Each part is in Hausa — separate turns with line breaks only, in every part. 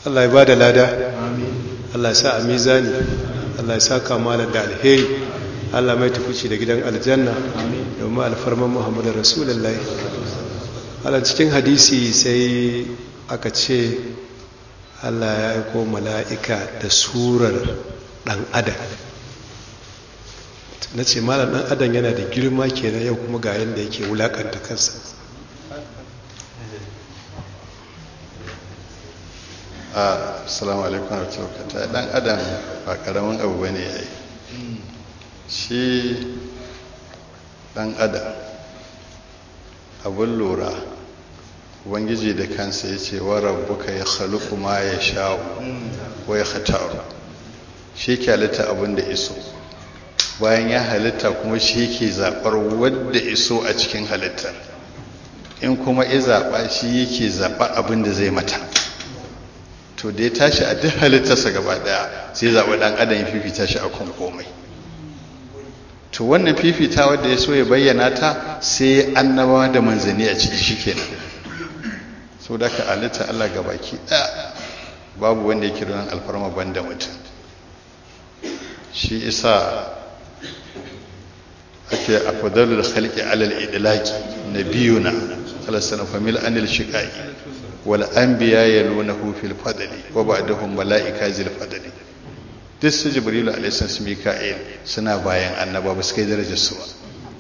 Allah ya ba da lada Allah ya sa a mizani Allah ya sa kamala da alheri Allah mai tukuci da gidan aljanna domin alfarman Muhammadu Rasulullahi Allah cikin hadisi sai aka ce Allah ya aiko mala'ika da surar ɗan adam na ce malar ɗan adam yana da girma kenan yau kuma ga yadda yake wulakanta kansa
assalamu alaikum warahmatullahi dan adam ba karamin abu bane yayi shi dan adam abun lura ubangiji da kansa yace wa rabbuka ya khaluqu ma yasha'u wa yakhtaru shi ke halitta abin da iso bayan ya halitta kuma shi ke zaɓar wadda iso a cikin halittar in kuma ya zaɓa shi yake zaɓa abin da zai mata to da ya tashi a duk halittarsa gaba ɗaya sai zaɓa ɗan adam ya fifita shi a kan komai to wannan fifita wadda ya so ya bayyana ta sai annabawa da manzanni a ciki shi kenan so da ka halitta allah gabaki ɗaya babu wanda yake don alfarma banda mutum shi isa ake afdalul khalqi alal idlaqi nabiyuna sallallahu famil anil shiqai wal anbiya yalunahu fil fadli wa ba'dahum malaika zil fadli duk su jibril alayhi salam mika'il suna bayan annaba ba su kai darajar su ba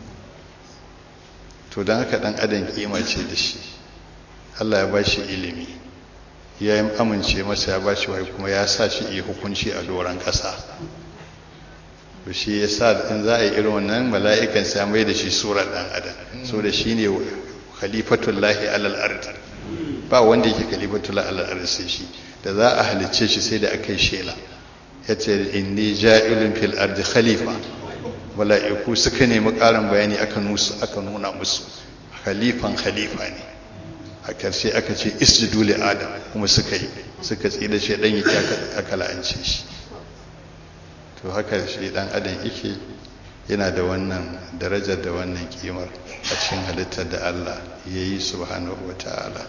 to dan haka dan adam kima ce da shi Allah ya bashi ilimi ya yi amince masa ya bashi wai kuma ya sa shi yi hukunci a doron ƙasa to shi ya sa in za a yi irin wannan mala'ikan sai mai da shi surar ɗan adam so da shi ne khalifatullahi alal ard ba wanda yake khalifatullahi alal ard sai shi da za a halicce shi sai da aka yi shela ya ce inni ja'ilun fil ard khalifa mala'iku suka nemi ƙarin bayani aka nusu aka nuna musu khalifan khalifa ne a ƙarshe aka ce isjudu li adam kuma suka yi suka tsida shi dan yake aka la'ance shi to haka shi dan adam yake yana da wannan darajar da wannan kimar a cikin halittar da Allah ya yi subhanahu wa ta'ala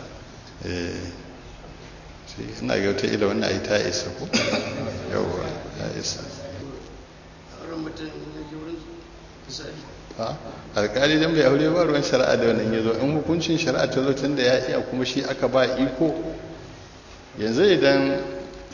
ina ga wata ila wannan ayi ta isa ko yawwa ta isa alkali dan bai aure ba ruwan shari'a da wannan yazo in hukuncin shari'a ta zo tun da ya iya kuma shi aka ba iko yanzu idan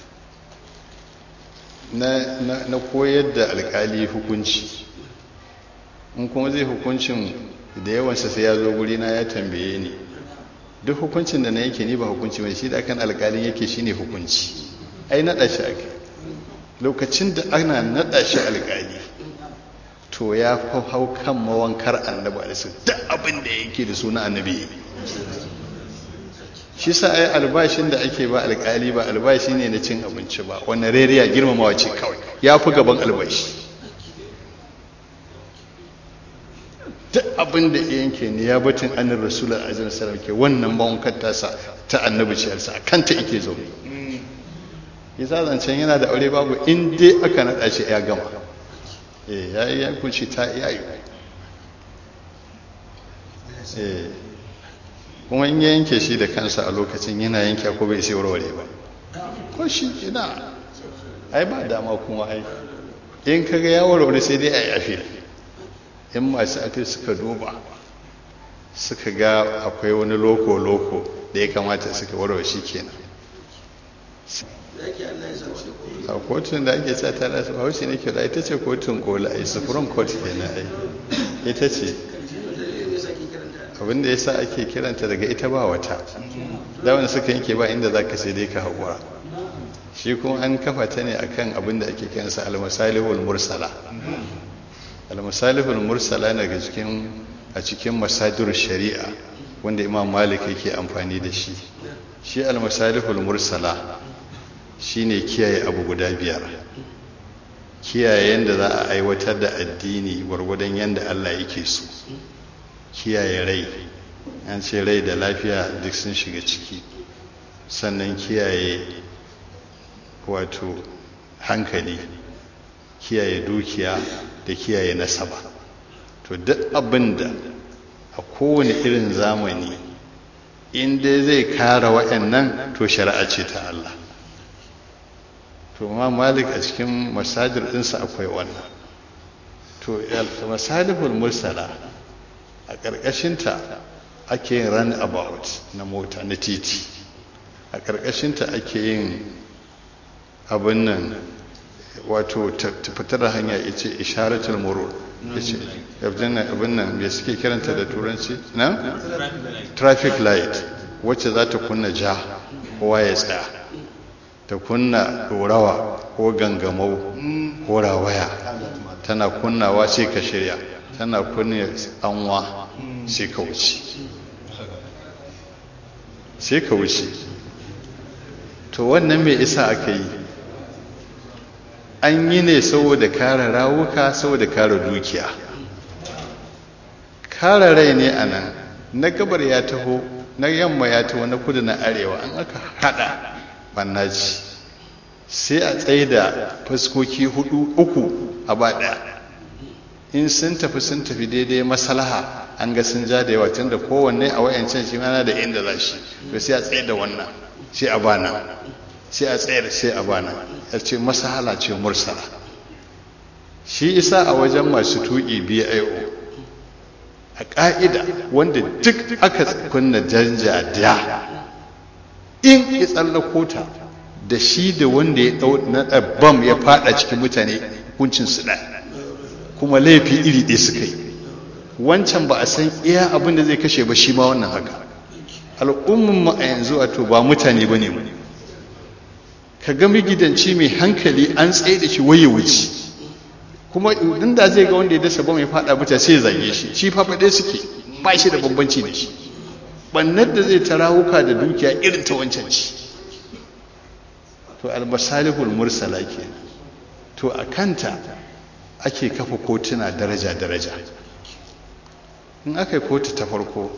na koyar da alkali hukunci in kuma zai hukuncin da yawansa sai ya zo gurina ya tambaye ni duk hukuncin da na yake ni ba hukunci mai shi da kan alkalin yake shine hukunci ai naɗa shi ake lokacin da ana naɗa shi alkali to ya fi hau kan mawankar annabi alisu duk abin da yake da suna annabi shi sa ai albashin da ake ba alkali ba albashi ne na cin abinci ba wannan rariya girmamawa ce kawai ya fi gaban albashi duk abin da yanke ne ya batun annin rasulun ajiyar sarauke wannan mawankar tasa ta annabi ciyarsa a kanta ike zaune ya zancen yana da aure babu in dai aka naɗa shi ya gama ya yi yankunci ta yayi kuma in ya yanke shi da kansa a lokacin yana yanke ko bai sai warware ba ko shi ina ai ba dama kuma ai in kaga ya warware sai dai a yafe in masu aka suka duba suka ga akwai wani loko-loko da ya kamata suka warware shi kenan a kotun da ake sa tana su haushi ne kira ita ce kotun kola a supreme court kenan ai ita ce abinda ya sa ake kiranta daga ita ba wata da wanda suka yanke ba inda za ka sai dai ka haƙura shi kuma an kafa ta ne akan abinda ake kiransa almasalihul mursala almasalihul mursala daga cikin a cikin masadir shari'a wanda imam malik yake amfani da shi shi almasalihul mursala shine kiyaye abu guda biyar kiyaye yadda za a aiwatar da addini gwargwadon yadda Allah yake so kiyaye rai an ce rai da lafiya duk sun shiga ciki sannan kiyaye wato hankali kiyaye dukiya da kiyaye nasaba to duk abin da a kowane irin zamani inda zai kara waɗannan to shari'a ce ta Allah to ma malik a cikin masajir ɗinsa akwai wannan to masalihul mursala a ƙarƙashinta ake yin run about na mota na titi a ƙarƙashinta ake yin abin nan wato fitar da hanya ya ce isharatul murur ya ce abin nan me suke kiranta da turanci na? traffic light wacce za ta kunna ja kowa ya tsaya ta kunna ɗorawa ko gangamau ko rawaya tana kunnawa sai ka shirya tana kunna anwa sai ka wuce sai ka wuce to wannan mai isa aka yi an yi ne saboda kare rawuka saboda kare dukiya kare rai ne a nan na gabar ya taho na yamma ya taho na kudu na arewa an aka hada bannaji sai a tsaye da fuskoki hudu uku a ba daya in sun tafi sun tafi daidai masalaha an ga sun ja da yawa tun da kowanne a wayancan shi mana da inda za shi to sai a tsaye da wannan sai a bana sai a tsayar sai a bana ya ce masahala ce mursala shi isa a wajen masu tuƙi bio a ƙa'ida wanda duk aka kunna janja da in ya tsallako ta da shi da wanda ya ɗau na ɗabbam ya faɗa cikin mutane hukuncin su ɗaya kuma laifi iri ɗaya suka yi wancan ba a san iya abin da zai kashe ba shi ma wannan haka al'ummin mu a yanzu wato ba mutane ba ne mu ka ga magidanci mai hankali an tsaye da shi waye wuce kuma idan da zai ga wanda ya dasa bam ya fada mutane sai ya zage shi shi fa faɗe suke ba shi da bambanci da shi bannar da zai tarawuka da dukiya irin ta wancan ci to almasalihul mursala ke to a kanta ake kafa kotuna daraja daraja in aka yi kotu ta farko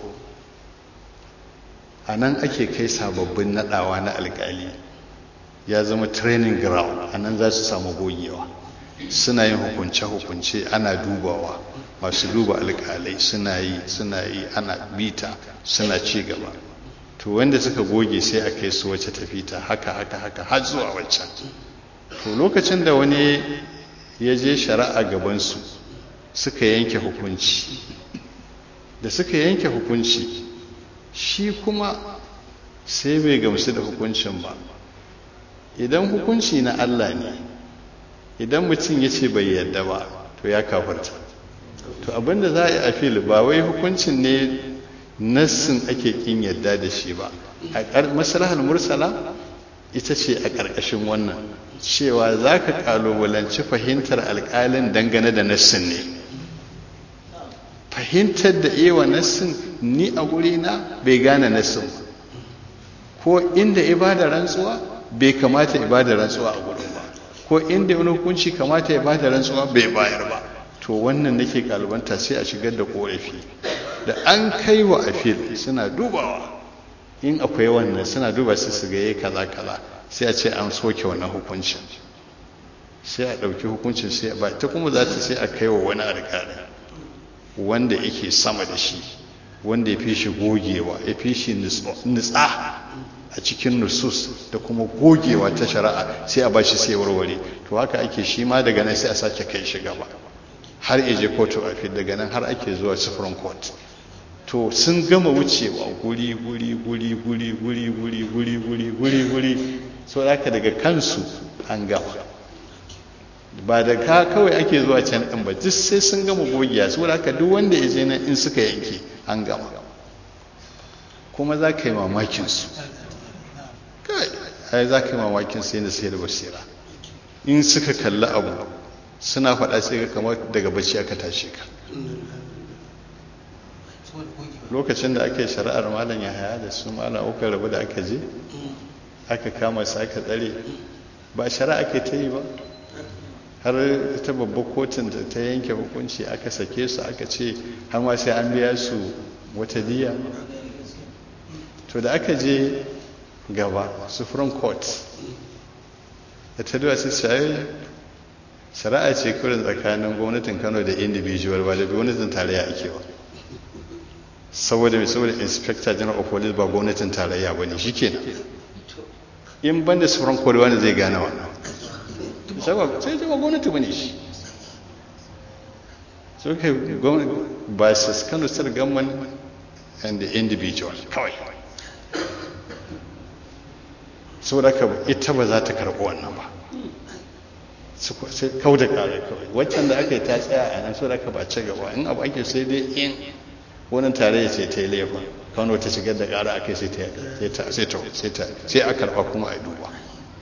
a nan ake kai sababbin nadawa na alkali ya zama training ground a nan za su samu gogewa suna yin hukunce-hukunce ana dubawa masu duba alkalai suna yi suna yi ana bita suna ci gaba to wanda suka goge sai a kai su wacce tafi ta haka haka haka har zuwa waccan to lokacin da wani ya je shari'a gabansu suka yanke hukunci da suka yanke hukunci shi kuma sai bai gamsu da hukuncin ba idan hukunci na Allah ne idan mutum ya ce bai yadda ba to ya kafarta to abinda za a yi a fili ba wai hukuncin ne nassin ake kin yadda da shi ba a maslahar mursala ita ce a ƙarƙashin wannan cewa za ka ƙalubalanci fahimtar alƙalin dangane da nassin ne fahimtar da ewa nassin ni a na bai gane nassin ba ko inda ibada rantsuwa bai kamata ibada rantsuwa a gurin ba ko inda wani hukunci kamata ya bada rantsuwa bai bayar ba to wannan nake kalubanta sai a shigar da korafi da an kai wa afil suna dubawa in akwai wannan suna duba su su ga kaza kaza sai a ce an soke wannan hukuncin sai a ɗauki hukuncin sai ba ta kuma za ta sai a kai wa wani alƙali wanda yake sama da shi wanda ya fi shi gogewa ya fi shi nutsa a cikin nusus da kuma gogewa ta shari'a sai a bashi sai warware to haka ake shi ma daga nan sai a sake kai shi gaba har je kotu a daga nan har ake zuwa supreme court to sun gama wucewa guri guri guri guri guri guri guri guri guri guri so haka daga kansu an gama ba da ka kawai ake zuwa can ɗin ba duk sai sun gama gogiya saboda haka duk wanda ya je nan in suka yanke an gama kuma za ka yi mamakin su ai za ka yi mamakin su yadda sai da basira in suka kalli abu suna faɗa sai ka kamar daga bacci aka tashi ka lokacin da aka yi shari'ar malam ya haya da su malam uka rabu da aka je aka kama su aka tsare ba shari'a ake ta yi ba har ta babbar kotun da ta yanke hukunci aka sake su aka ce har ma sai an biya su wata diya to da aka je gaba supreme court da ta duwa su shayi shari'a ce kurin tsakanin gwamnatin kano da individual ba da gwamnatin tarayya ake ba saboda mai saboda inspector general of police ba gwamnatin tarayya ba ne shi kenan in ban da supreme court wanda zai gane wannan sai zama gwamnati bane shi so kai ba su kano sir government and the individual kawai saboda ka ita ba za ta karɓi wannan ba sai kau da kare kawai waccan da aka yi ta tsaya a nan saboda ka ba ci gaba in abu ake sai dai in wani tare ya ce ta yi laifin kano ta shigar da ƙara aka sai ta sai ta sai a karɓa kuma a duba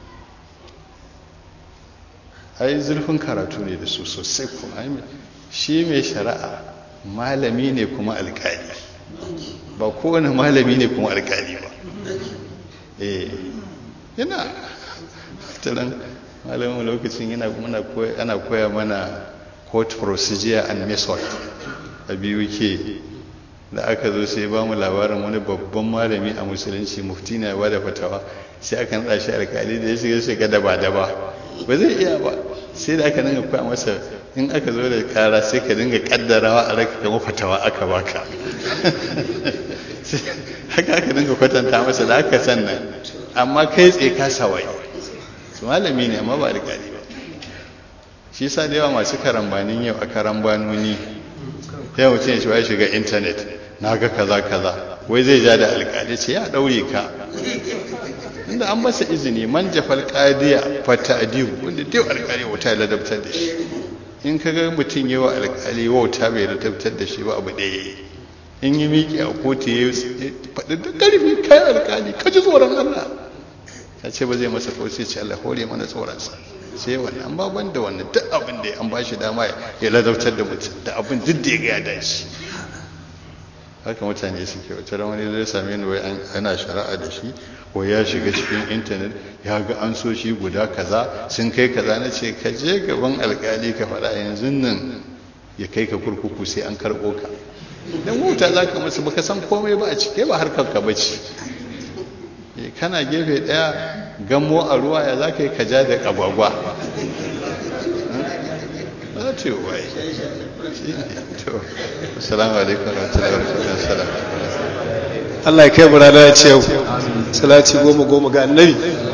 ai zurfin karatu ne da su sosai kuma shi mai shari'a malami ne kuma alƙali ba kowane malami ne kuma alƙali ba eh yana taron malamin lokacin yana ana koya mana court procedure and method a biyu ke da aka zo sai ba mu labarin wani babban malami a musulunci mufti na ba da fatawa sai aka nada shi alkali da ya shiga shiga daba daba ba zai iya ba sai da aka dinga koya masa in aka zo da kara sai ka dinga kaddarawa a raka kama fatawa aka baka haka aka dinga kwatanta masa da aka sannan amma kai tsaye ka sawai su malami ne amma ba alkali ba shi sa da yawa masu karambanin yau a karambanoni yau mutum ya shiga shiga intanet na ga kaza kaza wai zai ja da alkali ce ya daure ka inda an masa izini man jafal qadiya fa ta'dibu wanda dai alkali wata ladabtar da shi in ka ga mutum yawa alkali wauta bai ladabtar da shi ba abu ɗaya in yi miƙe a kotu ya faɗi da ƙarfi kai alkali ka ji tsoron Allah ya ce ba zai masa kawai sai ce Allah hore mana tsoronsa sai wannan an ba ban da wannan duk abin da an ba shi dama ya ladabtar da mutum da abin duk da ya ga ya dace haka mutane suke wata ran wani zai same ni wai ana shari'a da shi ko ya shiga cikin intanet ya ga an so shi guda kaza sun kai kaza na ce ka je gaban alkali ka faɗa yanzu nan ya kai ka kurkuku sai an karɓo ka dan wuta za ka masa baka san komai ba a cike ba harkar ka bace kana gefe daya gamo a ruwa ya za ka yi kaja da agwagwa za ta yi waye to assalamu alaikum warahmatullahi wabarakatuh
Allah ya kai mu rana ya ce yau salati goma goma ga annabi